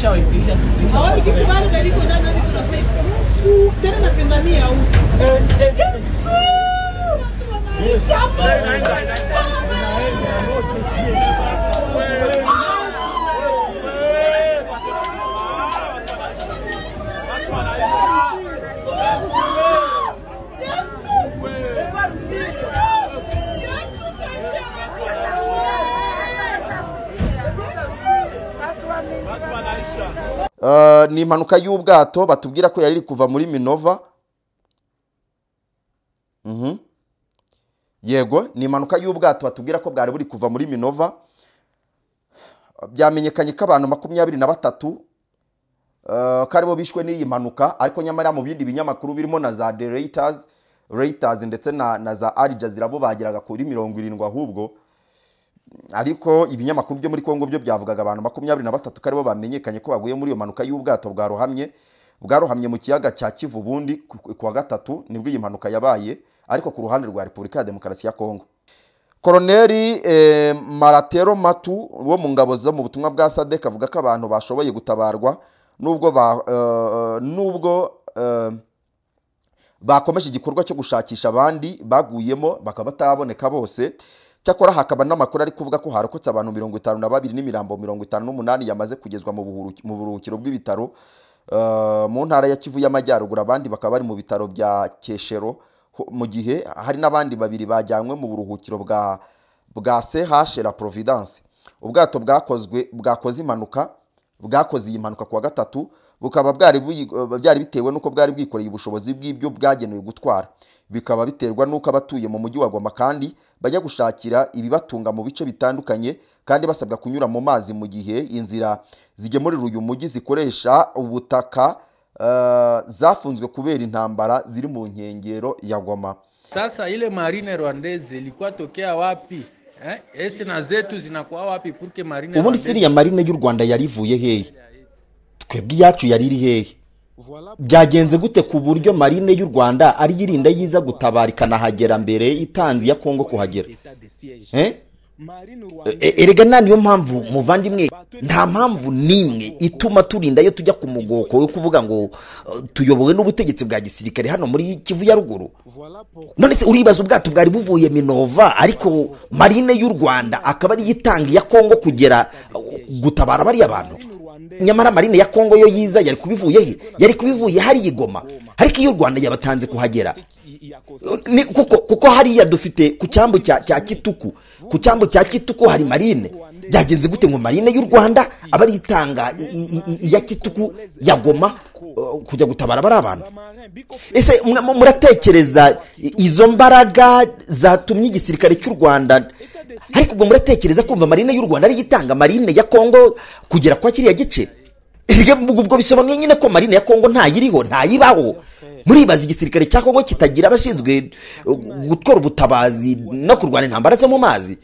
chao ikiisha Eh, ni impanuka y'ubwato batubwira ko yari iri kuva muri minova Mhm. yego ni impanuka y'ubwato batubwira ko bwari buri kuva muri minova byamenyekanye ko abantu makumyabiri na batatu eh, ko aribo bishwe n'iyi mpanuka ariko nyamara mu bindi binyamakuru birimo na za the reuters reuters ndetse na, na za al jazeera bo bageraga kuri mirongo irindwi ahubwo ariko ibinyamakuru byo muri Kongo byo byavugaga abantu makumyabiri na batatu ko aribo bamenyekanye ko baguye muri iyo mpanuka y'ubwato bwarohamye bwarohamye mu kiyaga cya Kivu bundi ku ku wa gatatu nibwo iyi mpanuka yabaye ariko ku ruhande rwa Repubulika ya Demokarasi ya Kongo Koloneli eh, Maratero Matu wo mu ngabo zo mu butumwa bwa SADC avuga ko abantu bashoboye gutabarwa nubwo ba, eh, nubwo eh, bakomeje igikorwa cyo gushakisha abandi baguyemo bakaba bataraboneka bose cyakora hakaba n'amakuru ari kuvuga ko harokotse abantu mirongo itanu na babiri n'imirambo mirongo itanu n'umunani yamaze kugezwa mu buhuru- mu buruhukiro bw'ibitaro eh, mu ntara ya kivu y'amajyaruguru abandi bakaba bari mu bitaro bya keshero ho- mu gihe hari n'abandi babiri bajyanywe mu buruhukiro bwa bwa CH la Providence ubwato bwakozwe bwakoze impanuka bwakoze iyi mpanuka kuwa gatatu bukaba bwari buyi- eh, byari bitewe n'uko bwari bwikoreye ubushobozi bw'ibyo bwagenewe gutwara bikaba biterwa n'uko abatuye mu mujyi wa Goma kandi bajya gushakira ibibatunga mu bice bitandukanye kandi basabwa kunyura mu mazi mu gihe inzira zigemurira uyu mujyi zikoresha ubutaka eh, zafunzwe kubera intambara ziri mu nkengero ya Goma Sasa ile marine rwandeze ilikuwa tokea wapi eh? Esi na zetu zinakuwa wapi purke marine ubundi rwandeze- siriya marine y'u rwanda yari ivuye hehe twebwe iyacu yari iri hehe byagenze gute ku buryo marine y'u rwanda ari yirinda yiza gutabara ikanahagera mbere itanze iya kongo kuhagera Eh? E- erega nta niyo mpamvu muvandimwe nta mpamvu n'imwe ituma turinda iyo tujya ku mugoko wo kuvuga ngo eh, tuyobowe n'ubutegetsi bwa gisirikare hano muri kivu ya ruguru none se uribaza ubwato bwari buvuye minova ariko marine y'u rwanda akaba ariyo itanga iya kongo kugera uh, gutabara bariya bantu nyamara marine ya kongo yo yiza yari kubivuye he yari kubivuye hariya i Goma ariko iyo u rwanda yabatanze kuhagera ni, kuko, kuko hariya dufite ku cyambu cya, cya kituku ku cyambu cya kituku hari marine byagenze gute ngo marine y'u rwanda aba ari itanga i- i- i- iya kituku ya goma uh, kujya gutabara bari abantu ese mwa- mu- muratekereza i- izo mbaraga zatumye igisirikare cy'u rwanda ariko ubwo muratekereza kumva marine y'u rwanda ariyo itanga marine ya kongo kugera kwa kiriya gice Erega ubwo ubwo bisobanuye nyine ko marine ya kongo ntayiriho ntayibaho muribaza igisirikare cya kongo kitagira abashinzwe uh, gutwara ubutabazi no kurwana intambara zo mu mazi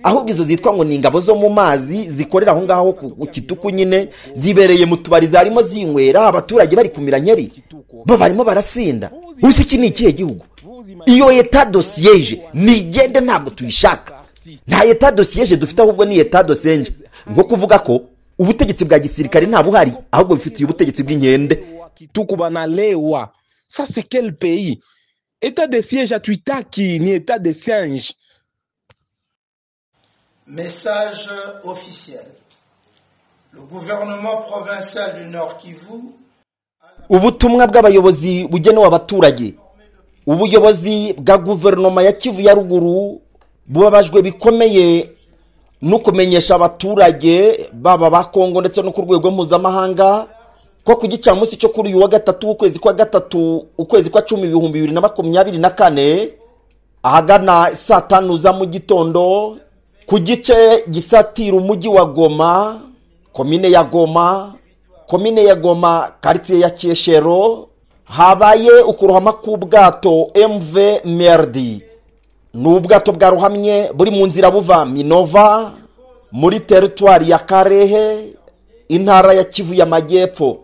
ahubwo izo zitwa ngo ni ingabo zo mu mazi zikorera aho ngaho ku ku kituku nyine zibereye mu tubari zarimo zinywera abaturage bari kumira nyeri bo barimo barasinda ubu iki ni ikihe gihugu iyo eta dosiyeje nigende ntabwo tuyishaka nta eta dosiyeje dufite ahubwo ni eta dosenje nko kuvuga ko ubutegetsi bwa gisirikare ntabuhari ahubwo bifitiye ubutegetsi bw'inkende tuko banalewa ça c'est quel pays état de siège hatuitaki ni état de siège Message officiel. Le gouvernement provincial du Nord Kivu ubutumwa bw'abayobozi bugenewe abaturage ubuyobozi bwa guverinoma ya kivu ya ruguru bubabajwe bikomeye no kumenyesha abaturage baba ba kongo ndetse no ku rwego mpuzamahanga ko ku gicamunsi cyo kuri uyu wa gatatu w'ukwezi kwa gatatu ukwezi kwa cumi ibihumbi bibiri na makumyabiri na kane ahagana saa tanu za mu gitondo ku gice gisatira umujyi wa goma komine ya goma komine ya goma karitsiye ya keshero habaye ukurohama k'ubwato mv merdi ni ubwato bwarohamye buri mu nzira buva minova muri teritwari ya karehe intara ya kivu y'amajyepfo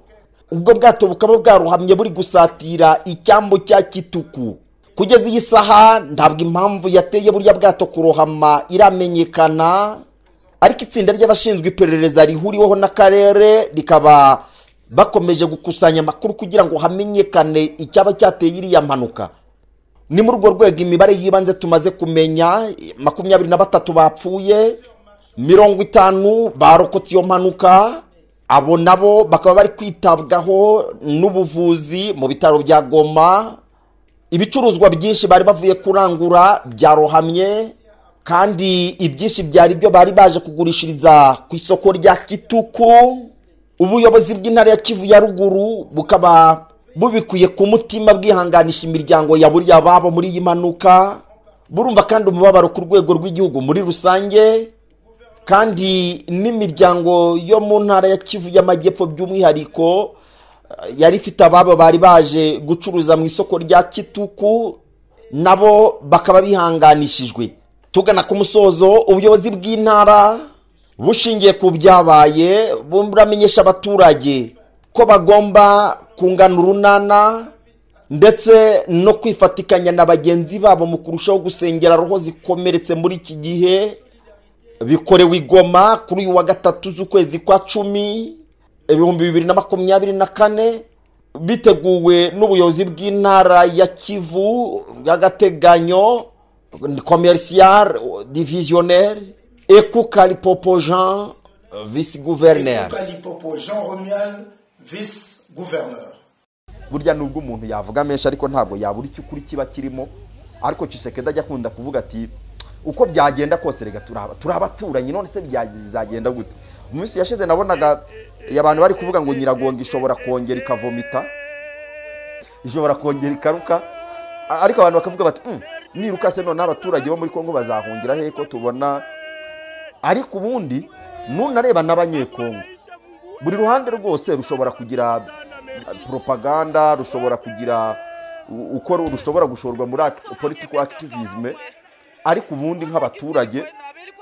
ubwo bwato bukaba bwarohamye buri gusatira icyambu cya kituku kugeza iyi saha ntabwo impamvu yateye buriya bwato kurohama iramenyekana ariko itsinda ry'abashinzwe iperereza rihuriweho n'akarere rikaba bakomeje gukusanya amakuru kugira ngo hamenyekane icyaba cyateye iriya mpanuka ni muri urwo rwego imibare y'ibanze tumaze kumenya makumyabiri na batatu bapfuye mirongo itanu barokotse iyo mpanuka abo nabo bakaba bari kwitabwaho n'ubuvuzi mu bitaro bya goma ibicuruzwa byinshi bari bavuye kurangura byarohamye kandi ibyinshi byari byo bari baje kugurishiriza ku isoko rya kituku ubuyobozi bw'intara ya kivu ya ruguru bukaba bubikuye ku mutima bwihanganisha imiryango ya buriya babo muri iyi mpanuka burumva kandi umubabaro ku rwego rw'igihugu muri rusange kandi n'imiryango yo mu ntara ya kivu y'amajyepfo by'umwihariko yari ifite ababo bari baje gucuruza mu isoko rya kituku nabo bakaba bihanganishijwe tugana ku musozo ubuyobozi bw'intara bushingiye ku byabaye buramenyesha abaturage ko bagomba kungana urunana ndetse no kwifatikanya na bagenzi babo mu kurushaho gusengera roho zikomeretse muri iki gihe bikorewe igoma kuri uyu wa gatatu z'ukwezi kwa cumi ibihumbi bibiri na makumyabiri na kane biteguwe n'ubuyobozi bw'intara ya kivu bw'agateganyo komerisiyare diviziyoneri ekukaripopo jean visi guverineri Kalipopo Jean Romual, vice-gouverneur. burya nubwo umuntu yavuga menshi ariko ntabwo yabura icyo ukuri kiba kirimo ariko Tshisekedi ajya akunda kuvuga ati uko byagenda kose rega turaba turabaturanyi none se bya- bizagenda gute mu minsi yashize nabonaga abantu bari kuvuga ngo nyiragongo ishobora kongera ikavomita ishobora kongera ikaruka A- ariko abantu bakavuga bati "Mm, niruka se noneho abaturage bo muri kongo bazahungira hehe ko tubona ariko ubundi nunareba n'abanyekongo buri ruhande rwose rushobora kugira propaganda rushobora kugira u- uko ru- rushobora gushorwa muri act- political activism ariko ubundi nk'abaturage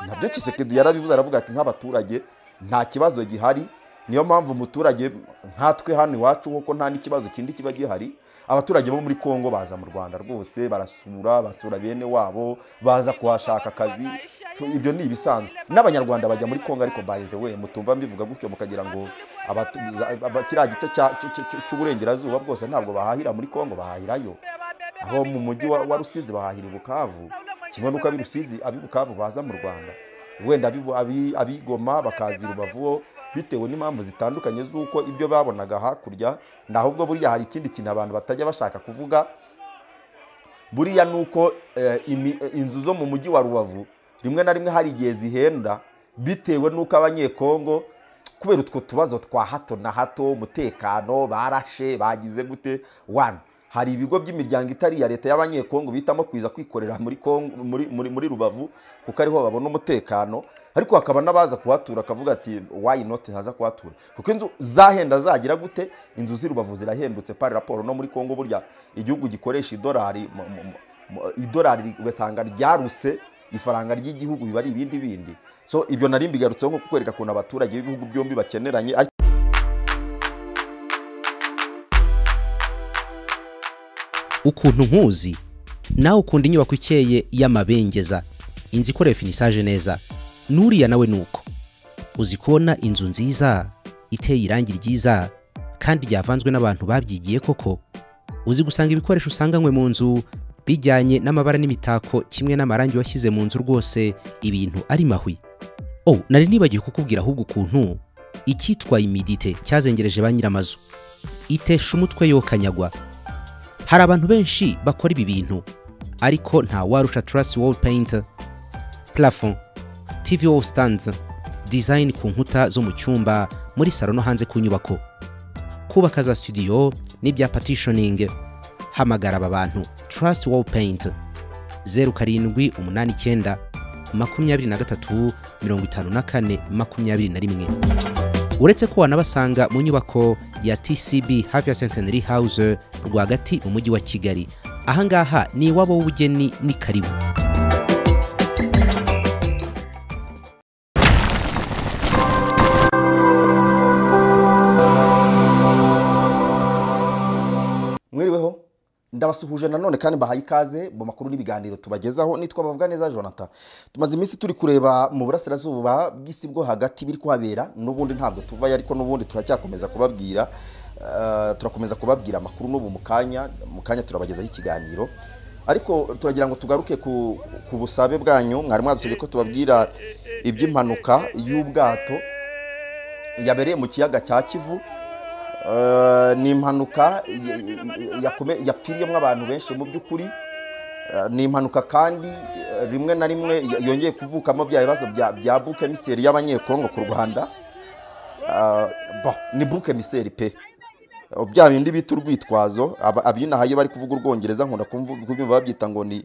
nabyo Tshisekedi yarabivuze aravuga ati nk'abaturage nta kibazo gihari niyo mpamvu umuturage nkatwe hano iwacu kuko nta n'ikibazo kindi kiba gihari abaturage bo muri kongo baza mu rwanda rwose barasura basura bene wabo baza kuhashaka akazi So, ibyo ni ibisanzwe n'abanyarwanda bajya muri kongo ariko by the way mutumva mbivuga gutyo mukagira ngo abatu- za- aba- kiriya gice cya- cy- cy- cy'uburengerazuba bwose ntabwo bahahira muri kongo bahahirayo aho mu mujyi wa wa rusizi bahahira i bukavu kimwe n'uko ab'i rusizi ab'i bukavu baza mu rwanda wenda ab'i- ab'i- ab'igoma bakaza i rubavu bitewe n'impamvu zitandukanye z'uko ibyo babonaga hakurya ni ahubwo buriya hari ikindi kintu abantu batajya bashaka kuvuga buriya ni uko eh, imi- eh, inzu zo mu mujyi wa rubavu rimwe na rimwe hari igihe zihenda bitewe n'uko abanyekongo kubera utwo tubazo twa hato na hato umutekano barashe bagize gute wana hari ibigo by'imiryango itari iya leta y'abanyekongo bitamo kuza kwikorera muri, Kongo, muri, muri, muri rubavu kuko ariho babona umutekano ariko hakaba n'abaza kuhatura akavuga ati why not ntaza kuhatura kuko inzu zahenda zagira gute inzu z'i rubavu zirahendutse pari raporo no muri kongo burya igihugu gikoresha idolari mu- mu- mu- idolari ugasanga ryaruse ifaranga ry'igihugu biba ari ibindi bindi so ibyo nari mbigarutseho nko kukwereka ukuntu abaturage b'ibihugu byombi bakeneranye ariko ukuntu nkuzi nawe ukunda inyubako ikeye y'amabengeza inzu ikorewe finisaje neza n'uriya nawe ni uko uzi kubona inzu nziza iteye irangi ryiza kandi ryavanzwe n'abantu babyigiye koko uzi gusanga ibikoresho usanganywe mu nzu bijyanye n'amabara n'imitako kimwe n'amarangi washyize mu nzu rwose ibintu ari mahwi oh nari nibagiwe kukubwira ahubwo ukuntu icyitwa imidite cyazengereje ba nyiramazu itesha umutwe yokanyagwa hari abantu benshi bakora ibi bintu ariko nta warusha Trust Wall Paint, Plafond, TV Wall Stands, Design ku nkuta zo mu cyumba muri salo no hanze ku nyubako, kubaka za studio n'ibya partitioning. Hamagara aba bantu Trust Wall Paint, zeru karindwi umunani icyenda makumyabiri na gatatu mirongo itanu na kane makumyabiri na rimwe. uretse ko wanabasanga mu nyubako ya tcb hafi ya centenary house rwagati mu mujyi wa kigali ahangaha ni iwabo w'ubugeni ni karibu mwiriweho ndabasuhuje nanone kandi mbahaye ikaze mu makuru n'ibiganiro tubagezaho nitwa bavuga neza jonathan tumaze iminsi turi kureba mu burasirazuba bw'isi bwo hagati biri kuhabera n'ubundi ntabwo tuvayo ariko n'ubundi turacyakomeza kubabwira Eh, turakomeza kubabwira amakuru n'ubu mu kanya mu kanya turabagezaho ikiganiro ariko turagira ngo tugaruke ku, ku busabe bwanyu mwari mwadusabye ko tubabwira iby'impanuka y'ubwato yabereye mu kiyaga cya kivu Eh, ni impanuka ya- ya- yakome- yapfiriyemo abantu benshi mu by'ukuri Eh, ni impanuka kandi eh, rimwe na rimwe y- yongeye kuvukamo bya bibazo bya- bya buke miseri y'abanyekongo ku rwanda Ah, bon, ni buke miseri pe bya bindi bita urwitwazo aba- abinahayo bari kuvuga urwongereza nkunda kumvu- kubyumva babyita ngo ni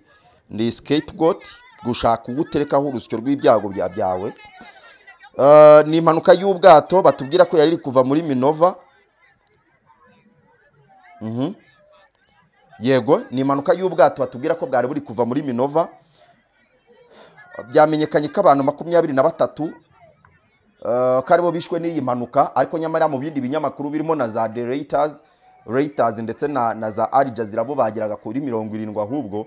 ni scapegoat gushaka uwo uterekaho urusyo rw'ibyago bya byawe Eh, ni impanuka y'ubwato batubwira ko yari iri kuva muri minova Mhm. yego ni impanuka y'ubwato batubwira ko bwari buri kuva muri minova byamenyekanye ko abantu makumyabiri na batatu Eh, ko aribo bishwe n'iyi mpanuka ariko nyamara mu bindi binyamakuru birimo na za The Reuters Reuters ndetse na, na za Al Jazeera bo bageraga kuri mirongo irindwi ahubwo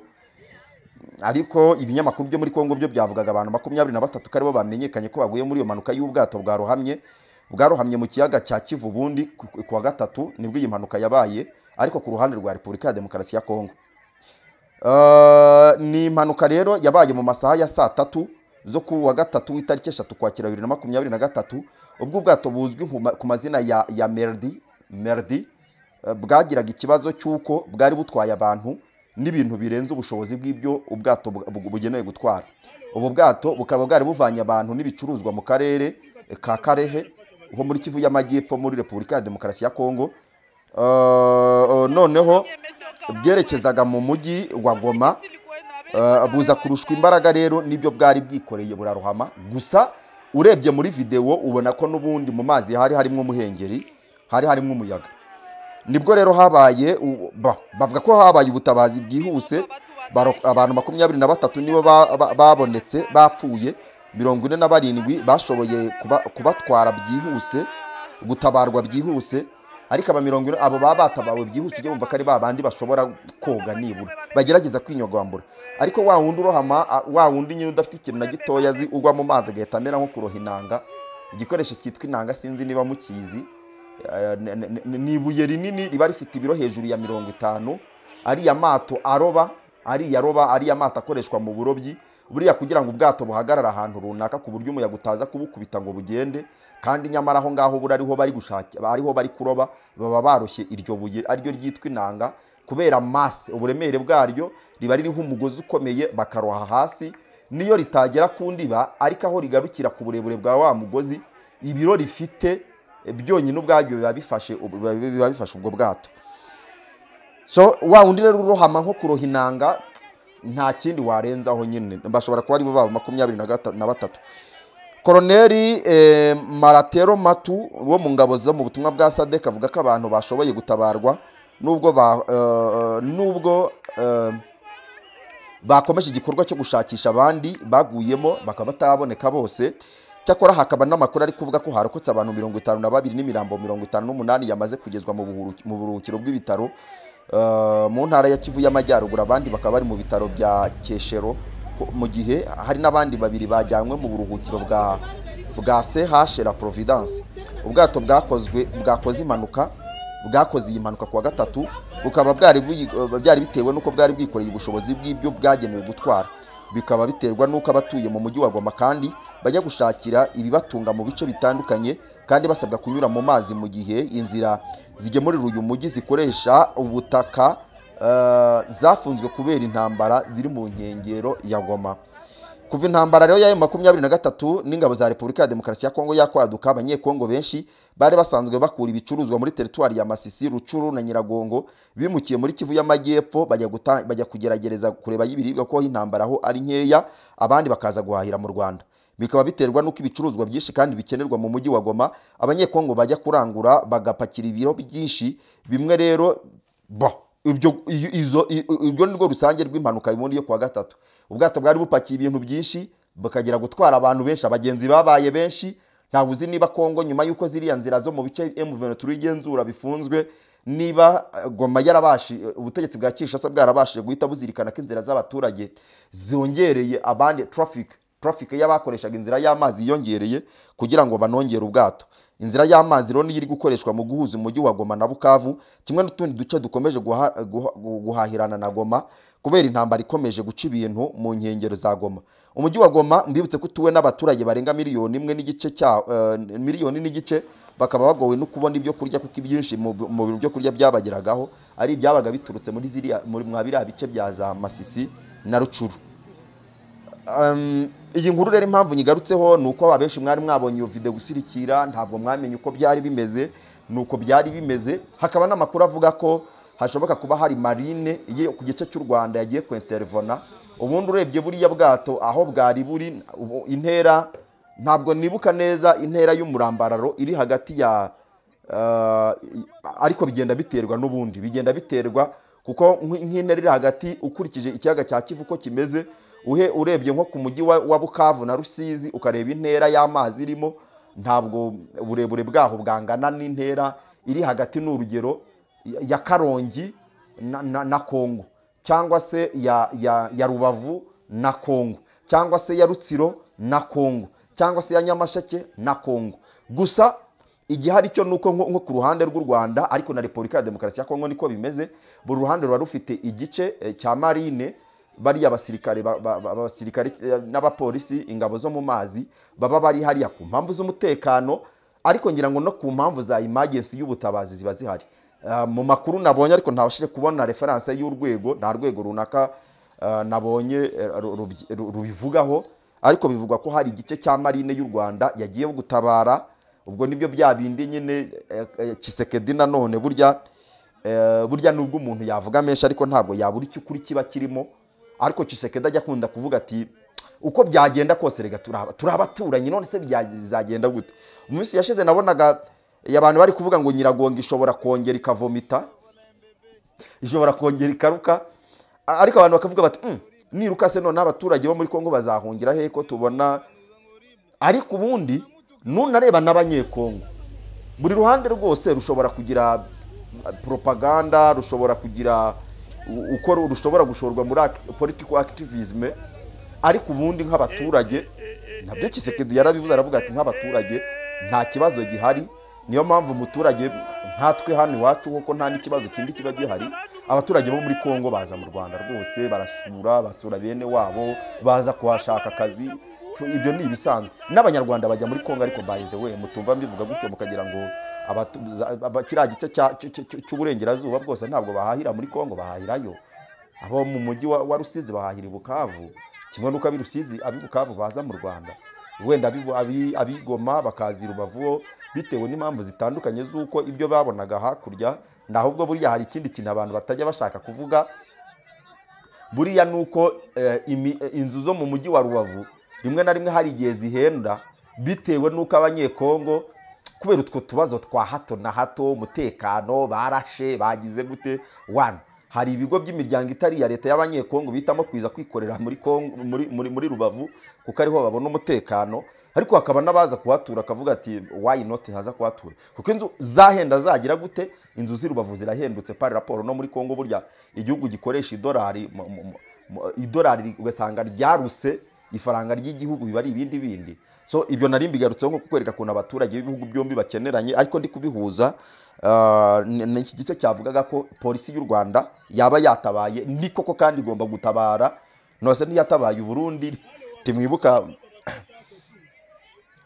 ariko ibinyamakuru byo muri Kongo byo byavugaga abantu makumyabiri na batatu ko aribo bamenyekanye ko baguye muri iyo mpanuka y'ubwato bwarohamye bwarohamye mu kiyaga cya Kivu bundi ku ku wa gatatu nibwo iyi mpanuka yabaye ariko ku ruhande rwa Repubulika ya Demokarasi ya Kongo Eh, ni impanuka rero yabaye mu masaha ya saa tatu zo ku wa gatatu w'itariki eshatu kwakira bibiri na makumyabiri na gatatu ubwo ubwato buzwi nku ma- ku mazina ya, ya merdi merdi eh, bwagiraga ikibazo cy'uko bwari butwaye abantu n'ibintu birenze ubushobozi bw'ibyo ubwato bu- bu- bugenewe gutwara ubu bwato bukaba bwari buvanye abantu n'ibicuruzwa mu karere eh, ka karehe ho muri kivu y'amajyepfo muri repubulika ya demokarasi ya kongo Eh, eh, noneho bwerekezaga mu mujyi wa goma eh, buza kurushwa imbaraga rero nibyo bwari bwikoreye burarohama gusa urebye muri videwo ubona ko n'ubundi mu mazi hari harimo umuhengeri hari harimo umuyaga nibwo rero habaye u- ba- bavuga ko habaye ubutabazi bwihuse baro- abantu makumyabiri na batatu nibo ba- ba- babonetse bapfuye mirongo ine na barindwi bashoboye kuba- kubatwara byihuse gutabarwa byihuse ariko aba mirongo ine abo baba batabawe byihuse ujye wumva ko ari ba bandi bashobora koga nibura bagerageza kwinyagambura ariko wa wundi urohama a- wa wundi nyine udafite ikintu na gitoya azi ugwa mu mazi agahita amera nko kuroha inanga igikoresho cyitwa inanga sinzi niba mukizi Eh, ne- ne- ne- ni ibuye rinini riba rifite ibiro hejuru ya mirongo itanu ariya mato aroba ariya roba ariya mato akoreshwa mu burobyi buriya kugira ngo ubwato buhagarare ahantu runaka ku buryo umuyaga utaza kubukubita ngo bugende kandi nyamara aho ngaho buri ariho bari gushaka ariho bari kuroba baba baroshye iryo buye ariryo ryitwa inanga kubera masse uburemere bwaryo riba ririho umugozi ukomeye bakaroha hasi niyo ritagera ku ndiba ariko aho rigarukira ku burebure bwa wa mugozi ibiro rifite eh, byonyine ubwabyo biba bifashe ubu- biba- biba bifashe ubwo bwato so wa wundi rero urohama nko kuroha inanga nta kindi warenzaho nyine bashobora kuba aribo babo makumyabiri na gata- na batatu koroneri eh, maratero matu wo mu ngabo zo mu butumwa bwa sadek avuga ko abantu bashoboye gutabarwa nubwo ba eh, nubwo eh, bakomeje igikorwa cyo gushakisha abandi baguyemo bakaba bataraboneka bose cyakora hakaba n'amakuru ari kuvuga ko harokotse abantu mirongo itanu na babiri n'imirambo mirongo itanu n'umunani yamaze kugezwa mu buhuru- mu buruhukiro bw'ibitaro eh, mu ntara ya kivu y'amajyaruguru abandi bakaba bari mu bitaro bya keshero ko- mu gihe hari n'abandi babiri bajyanywe mu buruhukiro bwa bwa CH la Providence ubwato bwakozwe bwakoze impanuka bwakoze iyi mpanuka ku wa gatatu bukaba bwari buyi- eh, byari bitewe n'uko bwari bwikoreye ubushobozi bw'ibyo bwagenewe gutwara bikaba biterwa n'uko abatuye mu mujyi wa Goma kandi bajya gushakira ibibatunga mu bice bitandukanye kandi basabwa kunyura mu mazi mu gihe inzira zigemurira uyu mujyi zikoresha ubutaka eh, zafunzwe kubera intambara ziri mu nkengero ya Goma kuva intambara rero y'ayo makumyabiri na gatatu n'ingabo za repubulika ya demokarasi ya kongo yakwaduka abanyekongo benshi bari basanzwe bakura ibicuruzwa muri teritwari ya masisi rucuru na nyiragongo bimukiye muri kivu y'amajyepfo bajya guta- bajya kugerageza kureba y'ibiribwa ko intambara aho ari nkeya abandi bakaza guhahira mu rwanda bikaba biterwa n'uko ibicuruzwa byinshi kandi bikenerwa mu mujyi wa goma abanyekongo bajya kurangura bagapakira ibiro byinshi bimwe rero bo ibyo iyo- izo i- i- urwo ni rwo rusange rw'impanuka y'ubundi yo kuwa gatatu ubwato bwari bupakiye ibintu byinshi bukagera gutwara abantu benshi abagenzi babaye benshi ntawe uzi niba kongo nyuma y'uko ziriya nzira zo mu bice m turi igenzura bifunzwe niba eh, goma yarabashi ubutegetsi bwa kinshasa bwarabashije guhita buzirikana ko inzira z'abaturage zongereye abandi traffic traffic y'abakoreshaga inzira y'amazi yongereye kugira ngo banongere ubwato inzira y'amazi rero niyo iri gukoreshwa mu guhuza umujyi wa goma na bukavu kimwe n'utundi duce dukomeje guha- guha- guhahirana na goma kubera intambara ikomeje guca ibintu mu nkengero za goma umujyi wa goma mbibutse ko utuwe n'abaturage barenga miliyoni imwe n'igice cya eh, miliyoni n'igice bakaba bagowe no kubona ibyo kurya kuko ibyinshi mu mu byo kurya byabageragaho ari ibyabaga biturutse muri ziriya muri mwa biriya bice bya za masisi na rucuru Um, iyi nkuru rero impamvu nyigarutseho ni uko abenshi mwari mwabonye iyo video gusirikira ntabwo mwamenye uko byari bimeze ni uko byari bimeze hakaba n'amakuru avuga ko hashoboka kuba hari marine ye ku gice cy'u rwanda yagiye kwintervona ubundi urebye buriya bwato aho bwari buri ubu- intera ntabwo nibuka neza intera y'umurambararo iri hagati ya Ah, ariko bigenda biterwa n'ubundi bigenda biterwa kuko nk'i- nk'intera iri hagati ukurikije ikiyaga cya kivu uko kimeze uhe urebye nko ku mujyi wa wa bukavu na rusizi ukareba intera y'amazi irimo ntabwo uburebure bwaho bwangana n'intera iri hagati ni urugero ya- ya karongi na, na, na kongo cyangwa se ya, ya, ya rubavu na kongo cyangwa se ya rutsiro na kongo cyangwa se ya nyamasheke na kongo gusa igihari cyo ni uko nko nko ku ruhande rw'u rwanda ariko na repubulika ya demokarasi ya kongo niko bimeze buri ruhande ruba rufite igice eh, cya marine bariya basirikare ba- ba- ba- abasirikare eh, n'abapolisi ingabo zo mu mazi baba bari hariya ku mpamvu z'umutekano ariko ngira ngo no ku mpamvu za imagensi y'ubutabazi ziba zihari Ah, mu makuru nabonye ariko ntabashije kubona referanse y'urwego nta rwego runaka ah, nabonye eh, ru- rubyi- ru- rubivugaho ariko bivugwa ko hari igice cya marine y'u rwanda yagiye gutabara ubwo nibyo bya bindi nyine eh, eh, Tshisekedi nanone burya eh, burya nubwo umuntu yavuga menshi ariko ntabwo yabura icyo ukuri kiba kirimo ariko Tshisekedi ajya akunda kuvuga ati uko byagenda kose rega turaba turabaturanyi none se bya- bizagenda gute mu minsi yashize nabonaga eh, abantu bari kuvuga ngo nyiragongo ishobora kongera ikavomita ishobora kongera ikaruka A- ariko abantu bakavuga bati "Mm, niruka se none abaturage bo muri kongo bazahungira he ko tubona ariko ubundi nunareba n'abanyekongo buri ruhande rwose rushobora kugira uh, propaganda rushobora kugira u- uko ru- rushobora gushorwa muri act- political activism ariko ubundi nk'abaturage nabyo kisekedi yarabivuze aravuga ati nk'abaturage nta kibazo gihari niyo mpamvu umuturage nkatwe hano iwacu kuko nta n'ikibazo kindi kiba gihari abaturage bo muri kongo baza mu rwanda rwose barasura basura bene wabo baza kuhashaka akazi Cyo ibyo ni ibisanzwe n'abanyarwanda bajya muri kongo ariko by the way mutumva mbivuga gutyo mukagira ngo abatu- za- aba- kiriya gice cya- cy- cy- cy- cy'uburengerazuba bwose ntabwo bahahira muri kongo bahahirayo abo mu mujyi wa, wa rusizi bahahira i bukavu kimwe n'uko ab'i rusizi ab'i bukavu baza mu rwanda wenda abibu- abi- abigoma bakaza i rubavu bo bitewe n'impamvu zitandukanye z'uko ibyo babonaga hakurya naho ubwo buriya hari ikindi kintu abantu batajya bashaka kuvuga buriya ni uko eh, imi- eh, inzu zo mu mujyi wa rubavu rimwe na rimwe hari igihe zihenda bitewe n'uko abanyekongo kubera utwo tubazo twa hato na hato umutekano barashe bagize gute wana hari ibigo by'imiryango itari iya leta y'abanyekongo bitamo kwiza kwikorera muri, Kongo, muri, muri, muri rubavu kuko ariho babona umutekano ariko hakaba n'abaza kuhatura akavuga ati why not ntaza kuhatura kuko inzu zahenda zagira gute inzu z'i rubavu zirahendutse pari raporo no muri kongo burya igihugu gikoresha idolari mu- mu- mu- mu- idolari ugasanga ryaruse ifaranga ry'igihugu biba ari ibindi bindi so ibyo nari mbigarutseho nko kukwereka ukuntu abaturage b'ibihugu byombi bakeneranye ariko ndi kubihuza ah, ni ni iki gice cyavugaga ko polisi y'u rwanda yaba yatabaye ni koko kandi igomba gutabara nose ntiyatabaye uburundi timwibuka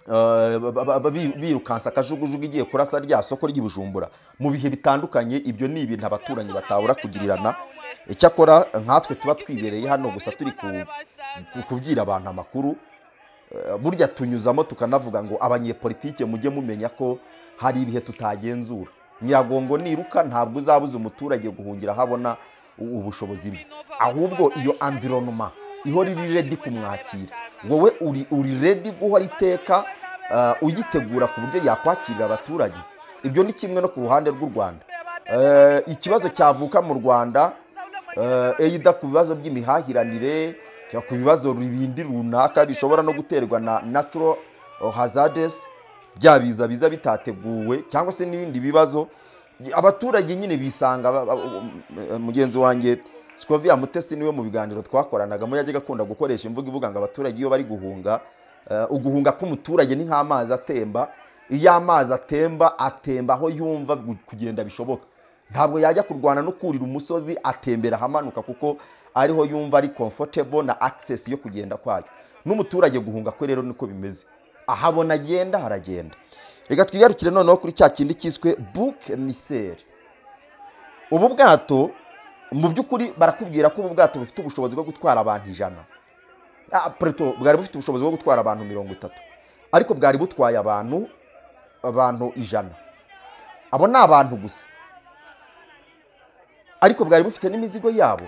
Uh, ba- ba- ba- bi- birukansa akajugujugu igiye kurasa rya soko ry'ibujumbura mu bihe bitandukanye ibyo ni ibintu abaturanyi batabura kugirirana icyakora nkatwe tuba twibereye hano gusa turi ku- ku- kubwira abantu amakuru Eh, burya tunyuzamo tukanavuga ngo abanyepolitike mujye mumenya ko hari ibihe tutagenzura nyiragongo niruka ntabwo uzabuza umuturage guhungira ahabona u- ubushobozi bwe ahubwo iyo environment ihora iri ready kumwakira wowe uri uri ready guhora iteka ah, uyitegura ku buryo yakwakirira abaturage ibyo ni kimwe no ku ruhande rw'u rwanda Eh, ikibazo cyavuka mu rwanda eh, eida ku bibazo by'imihahiranire cyangwa ku bibazo bindi runaka bishobora no guterwa na natural hazardes bya biza biza bitateguwe cyangwa se n'ibindi bibazo abaturage nyine bisanga ba- ba- um, mugenzi wanjye sikoviya mutesi niwe mu biganiro twakoranagamo yajyaga akunda gukoresha imvugo ivuga ngo abaturage iyo bari guhunga eh, uguhunga k'umuturage ni nk'amazi atemba iyo amazi atemba atemba aho yumva gu- kugenda bishoboka ntabwo yajya kurwana no kurira umusozi atembera ahamanuka kuko ariho yumva ari comfortable na access yo kugenda kwayo n'umuturage guhunga kwe rero niko bimeze ahabona agenda haragenda reka twigarukire noneho kuri cya kindi cyiswe buke miseri ubu bwato mu by'ukuri barakubwira ko ubu bwato bufite ubushobozi bwo gutwara abantu ijana Ah, preto bwari bufite ubushobozi bwo gutwara abantu mirongo itatu ariko bwari butwaye abantu abantu ijana abo ni abantu gusa ariko bwari bufite n'imizigo yabo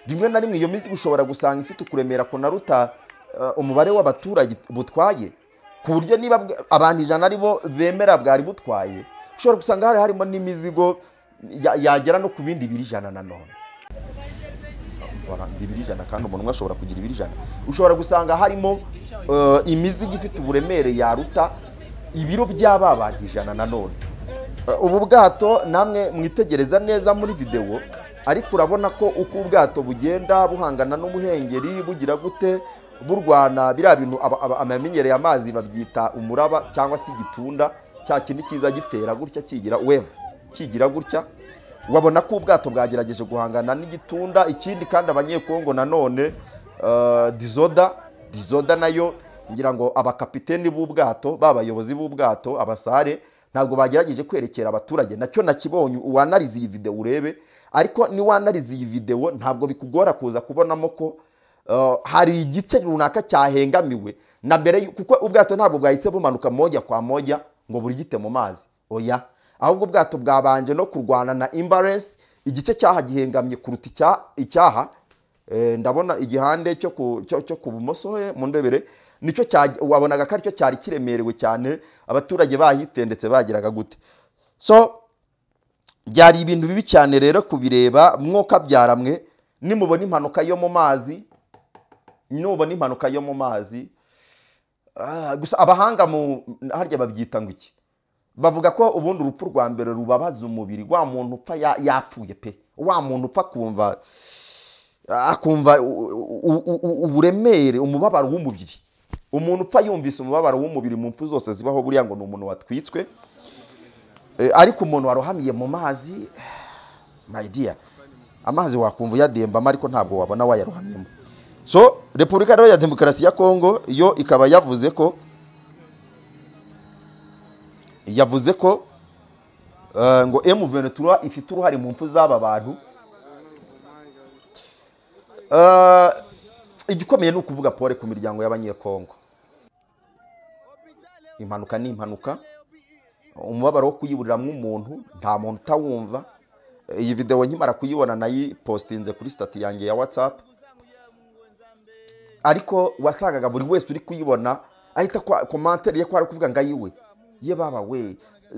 rimwe na rimwe iyo mizigo ushobora gusanga ifite ukuremera kunaruta eh, umubare w'abaturage butwaye ku buryo niba bwa- abantu ijana ari bo bemera bwari butwaye ushobora gusanga hari harimo n'imizigo ya- yagera no ku bindi biri ijana nanone baranga ibiri ijana kandi umuntu umwe ashobora kugira ibiri ijana ushobora gusanga harimo eh, imizigo ifite uburemere yaruta ibiro by'aba bantu ijana nanone Eh, ubu bwato namwe mwitegereza neza muri videwo ariko urabona ko uko ubwato bugenda buhangana n'umuhengeri bugira gute burwana biriya bintu aba- aba- abamenyereye amazi babyita umuraba cyangwa se igitunda cya kindi cyiza gitera gutya kigira wevu kigira gutya wabona ko ubwato bwagerageje guhangana n'igitunda ikindi kandi abanyekongo nanone eh, dizoda dizoda nayo ngira ngo abakapiteni b'ubwato b'abayobozi b'ubwato abasare ntabwo bagerageje kwerekera abaturage nacyo nakibonye uwanarize iyi videwo urebe ariko niwanarize iyi videwo ntabwo bikugora kuza kubonamo ko eh, hari igice runaka cyahengamiwe na mbere y'u- kuko ubwato ntabwo bwahise bumanuka moja kwa moja ngo burigite mu mazi oya ahubwo ubwato bwabanje no kurwana na imbaresi igice cyaha gihengamye kuruta icya- icyaha Eh, ndabona igihande cyo ku cyo cyo ku bumoso he, mu ndebere nicyo cya- wabonaga ko aricyo cyari kiremerewe cyane abaturage bahitendetse bageraga gute so byari ibintu bibi cyane rero kubireba mwoka byaramwe nimubona impanuka yo mu mazi nubona impanuka yo mu mazi ah, gusa abahanga mu harya babyita ngo iki bavuga ko ubundi urupfu rwa mbere rubabaza umubiri wa muntu upfa ya- yapfuye pe wa muntu upfa kumva akumva u- u- u- u- uburemere umubabaro w'umubiri umuntu upfa yumvise umubabaro w'umubiri mu mpfu zose zibaho buriya ngo ni umuntu watwitswe Eh, ariko umuntu warohamiye mu mazi my dear amazi wakumva uyadembamo ariko ntabwo wabona wayarohamyemo so repubulika rero ya demokarasi ya kongo yo ikaba yavuze ko yavuze ko eh, ngo M23 ifite uruhare mu mpfu z'aba bantu Eh, igikomeye ni ukuvuga pole ku miryango y'abanyekongo impanuka ni impanuka umubabaro wo kuyiburiramo umuntu nta muntu utawumva iyi videwo nkimara kuyibona nayipositinze kuri sitati yanjye ya watsapu ariko wasangaga buri wese uri kuyibona ahita kwa- komantere ye ko ari kuvuga ngo ayiwe ye baba we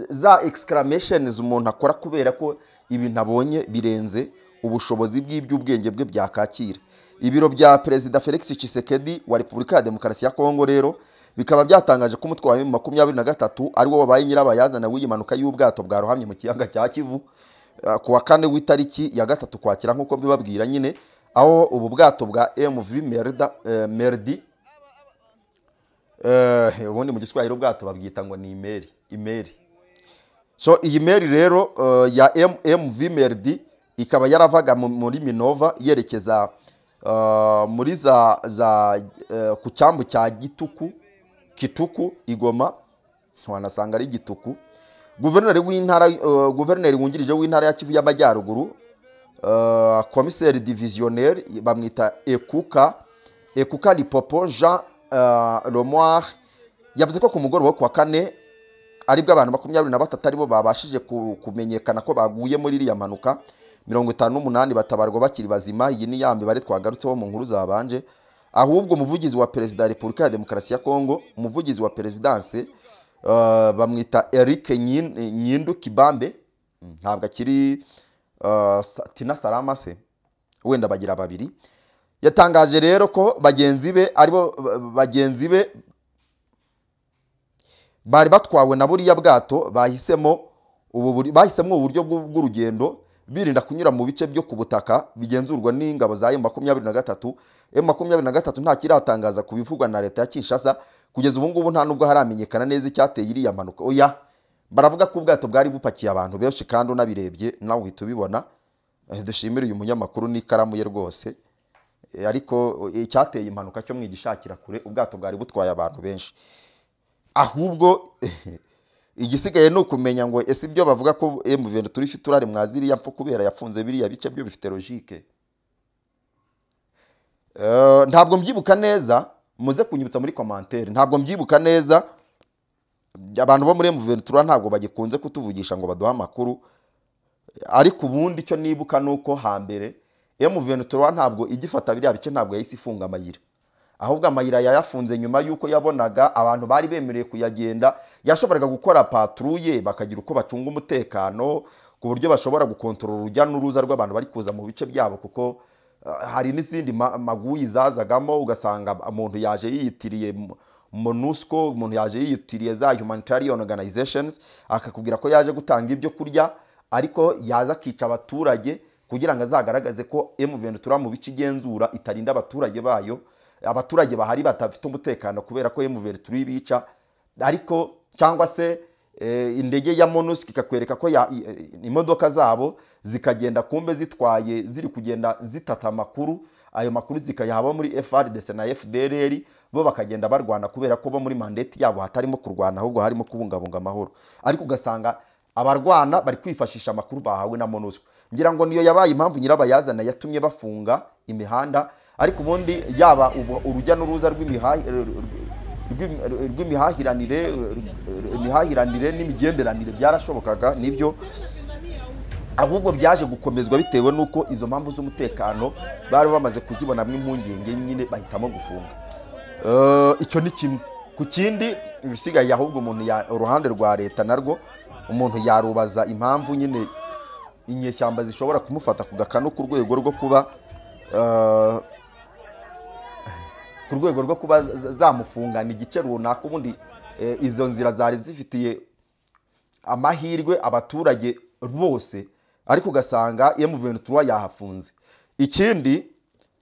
za exclamations umuntu akora kubera ko ibintu abonye birenze ubushobozi bw'iby'ubwenge bwe byakakira ibiro bya perezida felix Tshisekedi wa repubulika ya demokarasi ya kongo rero bikaba byatangaje ko umutwe wa mu makumyabiri na gatatu ari wo wabaye nyirabayazana w'iyi mpanuka y'ubwato bwarohamye mu kiyaga cya kivu Uh, ku wa kane w'itariki ya gatatu kwakira nk'uko mbibabwira nyine aho ubu bwato bwa mv merda eh, merdi eh, ubundi mu giswahili ubwato babwita ngo ni imeri imeri so iyi meri rero uh, ya M- mv merdi ikaba yaravaga mu- muri minova yerekeza uh, muri za, za uh, ku cyambu cya gituku kituku igoma wanasanga ari gituku guverineri w'intara eh, guverineri wungirije w'intara ya kivu y'amajyaruguru eh, komiseri divisionnaire bamwita ekuka ekuka lipopo jean eh, lemoir yavuze ko ku mugoroba wo ku wa kane aribwo abantu makumyabiri na batatu aribo babashije ku- kumenyekana ko baguye muri iriya mpanuka mirongo itanu n'umunani batabarwa bakiri bazima iyi ni ya mibare twagarutseho mu nkuru zabanje ahubwo umuvugizi wa perezida wa repubulika ya demokarasi ya kongo umuvugizi wa perezidanse eh, bamwita eric Nyin- nyindu kibambe Mm, ntabwo akiri eh, Sa- tina salama se wenda bagira babiri yatangaje rero ko bagenzi be aribo ba- bagenzi be bari batwawe na buriya bwato bahisemo ubu buri- bahisemo uburyo bw'u- bw'urugendo birinda kunyura mu bice byo ku butaka bigenzurwa n'ingabo za emu makumyabiri na gatatu emu makumyabiri na gatatu nta kiratangaza ku bivugwa na leta ya kinshasa kugeza ubu ngubu nta nubwo haramenyekana neza icyateye iriya mpanuka oya baravuga ko ubwato bwari bupakiye abantu benshi kandi unabirebye nawe uhita ubibona Eh, dushimire uyu munyamakuru n'ikaramu ye rwose Eh, ariko eh, icyateye impanuka cyo mwigishakira kure ubwato bwari butwaye abantu benshi ahubwo igisigaye ni ukumenya ngo ese ibyo bavuga ko emuveni turi fiturare mwaziriya mfu kubera yafunze biriya bice byo bifite logike Eh, ntabwo mbyibuka neza muze kunyibutsa muri komantere ntabwo mbyibuka neza abantu bo muri emuveni tura ntabwo bagikunze kutuvugisha ngo baduhe amakuru ariko ubundi icyo nibuka ni uko hambere emuveni tura ntabwo igifata biriya bice ntabwo yahise ifunga amayira ahubwo amayira yayafunze nyuma y'uko yabonaga abantu bari bemerewe kuyagenda yashoboraga gukora paturuye bakagira uko bacunga umutekano ku buryo bashobora gukontorora urujya n'uruza rw'abantu bari kuza mu bice byabo kuko ah, hari n'izindi ma- maguyi zazagamo ugasanga umuntu yaje yiyitiriye mu- monusco umuntu yaje yiyitiriye za humanitarian organizations akakubwira ko yaje gutanga ibyo kurya ariko yaza akica abaturage kugira ngo azagaragaze ko M23 mu bice igenzura itarinda abaturage bayo abaturage bahari batafite umutekano kubera ko M23 ibica ariko cyangwa se eh, indege ya MONUSCO ikakwereka ko ya- i- i- imodoka zabo zikagenda kumbe zitwaye ziri kugenda zitata amakuru ayo makuru zikayahaba muri FRDC na FDLR bo bakagenda barwana kubera ko bo muri mandate yabo hatarimo kurwana ahubwo harimo kubungabunga amahoro ariko ugasanga abarwana bari kwifashisha amakuru bahawe na MONUSCO ngira ngo niyo yabaye impamvu nyirabayazana yatumye bafunga imihanda ariko ubundi yaba ubu- urujya n'uruza rw'imihahi- rw'im- rw'imihahiranire imihahiranire n'imigenderanire byarashobokaga nibyo ahubwo byaje gukomezwa bitewe n'uko izo mpamvu z'umutekano bari bamaze kuzibonamo impungenge nyine bahitamo gufunga Eh, icyo ni kimwe ku kindi ibisigaye ahubwo umuntu ya- uruhande rwa leta narwo umuntu yarubaza impamvu nyine inyeshyamba zishobora kumufata ku gakanu ku rwego rwo kuba eh, ku rwego rwo kuba za- za- zamufungana igice runaka ubundi eh, izo nzira zari zifitiye amahirwe abaturage bose ariko ugasanga M23 yahafunze ikindi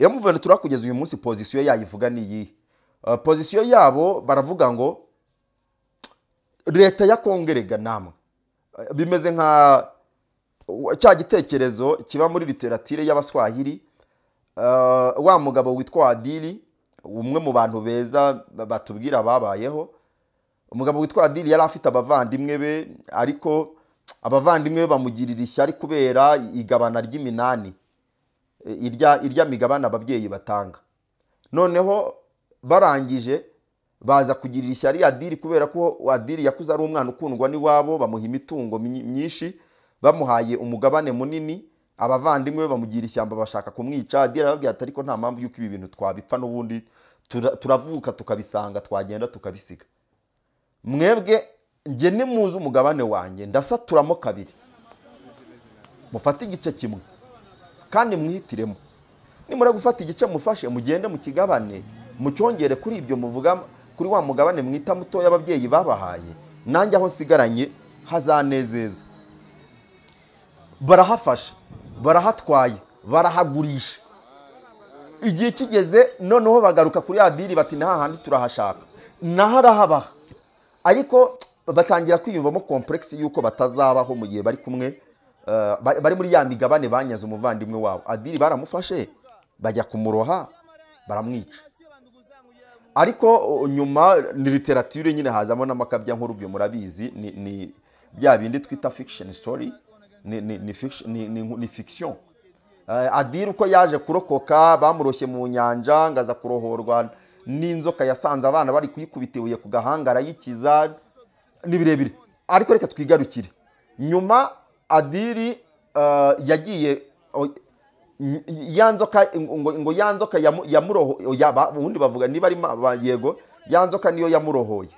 M23 kugeza uyu munsi pozisiyo yayivuga ni iyihe Uh, pozisiyo yabo baravuga ngo leta ya kongerega namwe Uh, bimeze nka uh, cya gitekerezo kiba muri literatire y'abaswahili Uh, wa mugabo witwa adiri umwe mu bantu beza batubwira babayeho umugabo witwa adiri yari afite abavandimwe be ariko abavandimwe be bamugirira ishyari kubera igabana ry'iminani e, irya irya migabane ababyeyi batanga noneho barangije baza kugirira ishyari adiri kubera ko adiri yakuze ari umwana ukundwa n'iwabo bamuha imitungo myi- myinshi bamuhaye umugabane munini abavandimwe be bamugira ishyamba bashaka kumwica adiri arababwira ati ariko nta mpamvu y'uko ibi bintu twabipfa n'ubundi tura- turavuka tukabisanga twagenda tukabisiga mwebwe njye nimuzi umugabane wanjye ndasaturamo kabiri mufate igice kimwe kandi mwihitiremo nimura gufata igice mufashe mugende mukigabane mucyongere kuri ibyo muvuga kuri wa mugabane mwita mutoya ababyeyi babahaye nanjye aho nsigaranye hazanezeza barahafasha barahatwaye barahagurisha igihe kigeze noneho bagaruka kuri ya diri bati nta handi turahashaka naho arahabaha ariko batangira kwiyumvamo kompuregisi y'uko batazabaho mu gihe bari kumwe eh, bari bari muri ya migabane banyaze umuvandimwe wabo adiri baramufashe bajya kumuroha baramwica ariko o, nyuma ni literature nyine hazamo n'amakabya nkuru byo murabizi ni, ni bya bindi twita fiction story ni, ni, ni, fiction, ni, ni, ni fiction Eh, adiri uko yaje kurokoka bamuroshye mu nyanja ngo aza kurohorwa n'inzoka yasanze abana bari kuyikubita ibuye ku gahanga arayikiza ni birebire ariko reka twigarukire nyuma adiri eh, yagiye o- y- ya nzoka ngo ngo ya nzoka yamu- yamuroho ya- ba- ubundi bavuga niba ari ma- ba- yego ya nzoka niyo yamurohoye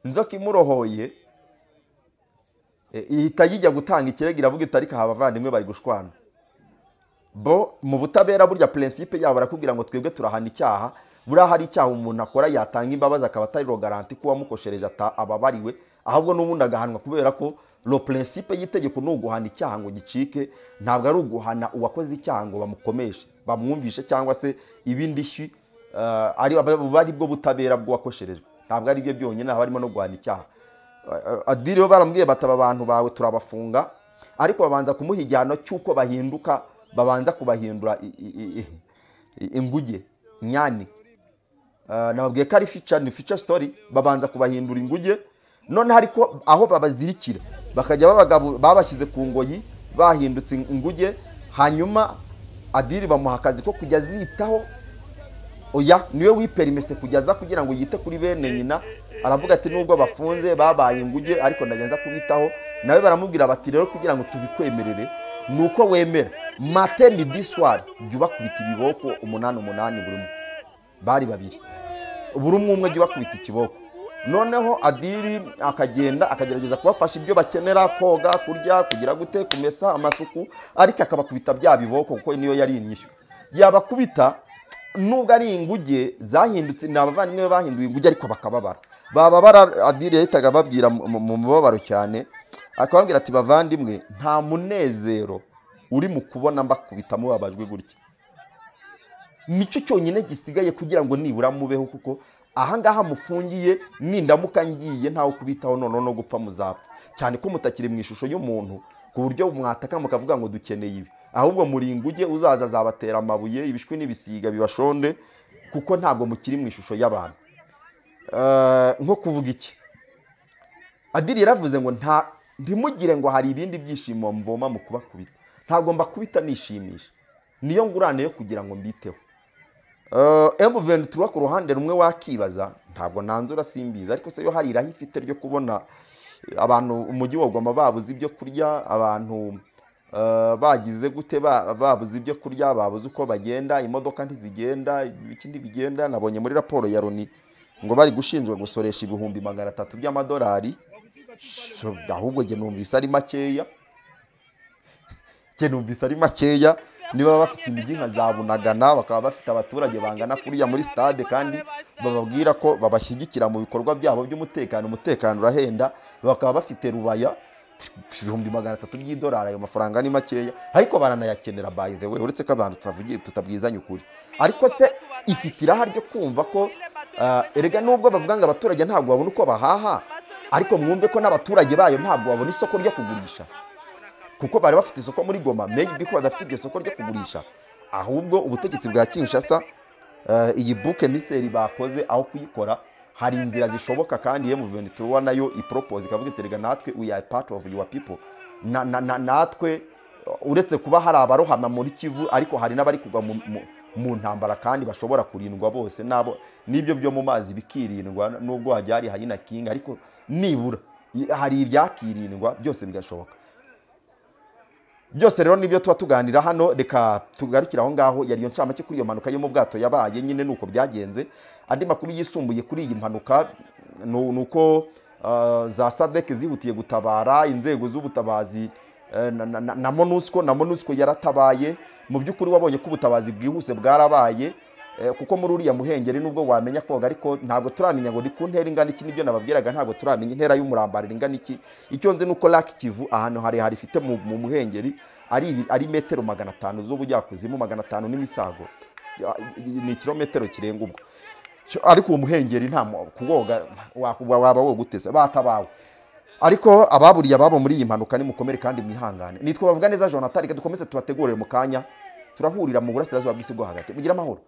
inzoka imurohoye eh, ihita yijya gutanga ikirego iravuga iti ariko aha abavandimwe bari gushwana bo mu butabera burya prinsipe yabo barakubwira ngo twebwe turahana icyaha buriya hari icyaha umuntu akora yatanga imbabazi akaba atari rogaranti ko uwamukoshereje ata- ababariwe ahubwo n'ubundi agahanwa kubera ko lo principe y'itegeko ni uguhana icyaha ngo gicike ntabwo ari uguhana uwakoze icyaha ngo bamukomeshe bamwumvishe cyangwa se ibindi shywi eh, ari bari bwo butabera bw'uwakosherejwe ntabwo ari byo byonyine haba harimo no guhana icyaha adiri bo barambwiye bataba abantu bawe turabafunga ariko babanza kumuha igihano cy'uko bahinduka babanza kubahindura i- i- i- i- inguge nyani Eh, nababwiye ko ari fica ni fica sitori babanza kubahindura inguge noneho ariko aho babazirikira bakajya babagabu- babashyize ku ngoyi bahindutse inguge hanyuma adiri bamuha akazi ko kujya azitaho oya niwe wiperimese kugeza kugira ngo yite kuri bene nyina aravuga ati nubwo bafunze babaye inguge ariko ndagenza kubitaho nawe baramubwira bati rero kugira ngo tubikwemerere ni uko wemera mate midi swari jya ubakubita ibiboko umunani umunani buri umwe bari babiri buri umwe umwe jya ubakubita ikiboko noneho adiri akagenda akagerageza kubafasha ibyo bakenera koga kurya kugira gute kumesa amasuku ariko akabakubita bya biboko kuko niyo yari inyishyu yabakubita nubwo ari inguge zahindutse ni abavandimwe be bahinduye inguge ariko bakababara bababara adire yahitaga ababwira mu- mu mu mubabaro cyane akababwira ati bavandimwe nta munezero uri mu kubona mbakubita mubabajwe gutya nicyo cyonyine gisigaye kugira ngo nibura mubeho kuko ahangaha mufungiye nindamuka ngiye ntawe kubitaho noneho no gupfa muzapfa cyane ko mutakiri mu ishusho y'umuntu ku buryo mwataka mukavuga ngo dukeneye ibi ahubwo muri inguge uzaza azabatera amabuye ibishwi n'ibisiga bibashonde kuko ntabwo mukiri mu ishusho y'abantu Eh, nko kuvuga iki adiri yaravuze ngo nta ntimugire ngo hari ibindi byishimo mvoma mu kubakubita ntabwo mbakubita nishimisha niyo ngurane yo kugira ngo mbiteho emuveni turuwa ku ruhande rumwe wakibaza ntabwo nanzura simbizi ariko se yo hari iraho ifite ryo kubona abantu umujyi wagomba babuze ibyo kurya abantu eh, bagize gute ba- babuze ibyo kurya babuze uko bagenda imodoka ntizigenda ikindi bigenda nabonye muri raporo ya loni ngo bari gushinjwa gusoresha ibihumbi magana atatu by'amadolari So, ahubwo njye numvise ari makeya njye numvise ari makeya niba bafite imijyi nka za bunagana bakaba bafite abaturage bangana kuriya muri stade kandi bababwira ko babashyigikira mu bikorwa byabo by'umutekano umutekano urahenda bakaba bafite rubaya pf, ibihumbi magana atatu by'idolari ayo mafaranga ni makeya ariko baranayakenera by the way uretse ko abantu tutavugi- tutabwizanya ukuri ariko se ifite iraha ryo kumva ko ah, erega nubwo bavuga ngo abaturage ntabwo babona uko bahaha ariko mwumve ko n'abaturage bayo ntabwo babona isoko ryo kugurisha kuko bari bafite isoko muri goma maybe ko badafite iryo soko ryo kugurisha ahubwo ubutegetsi bwa kinshasa eh, iyi buke miseri bakoze aho kuyikora hari inzira zishoboka kandi yemu veni turuwa nayo iporopoze ikavuga iterega natwe we are part of your people Na- na- na- natwe uretse kuba hari abarohama muri kivu ariko hari n'abari kugwa mu- mu- mu ntambara kandi bashobora kurindwa bose nabo n'ibyo byo mu mazi bikirindwa nubwo hajya hari hayina kinga ariko nibura i- hari ibyakirindwa byose bigashoboka byose rero nibyo tuba tuganira hano reka tugarukire aho ngaho yari iyo ncamake kuri iyo mpanuka yo mu bwato yabaye nyine ni uko byagenze andi makuru yisumbuye kuri iyi mpanuka ni ni uko ah, za sadek zihutiye gutabara inzego z'ubutabazi eh, na- na- na na monusco na monusco yaratabaye mu by'ukuri wabonye ko ubutabazi bwihuse bwarabaye eh, kuko muri uriya muhengeri nubwo wamenya koga ariko ntabwo turamenya ngo ni ku ntera ingana iki nibyo nababwiraga ntabwo turamenya intera y'umurambariro ingana iki icyo nzi ni uko laki kivu ahantu harehare ifite mu mu muhengeri ari ibi- ari metero magana atanu z'ubujyakuzimu magana atanu n'imisago Ya- ni ikirometero kirenga ubwo Cyo- ariko uwo muhengeri nta mu- kuwoga wakuba- waba woga utese batabawe ariko ababuriye ababo muri iyi mpanuka nimukomere kandi mwihangane nitwe bavuga neza jonathan reka dukomeze tubategurire mu kanya turahurira mu burasirazuba bw'isi bwo hagati mugira amahoro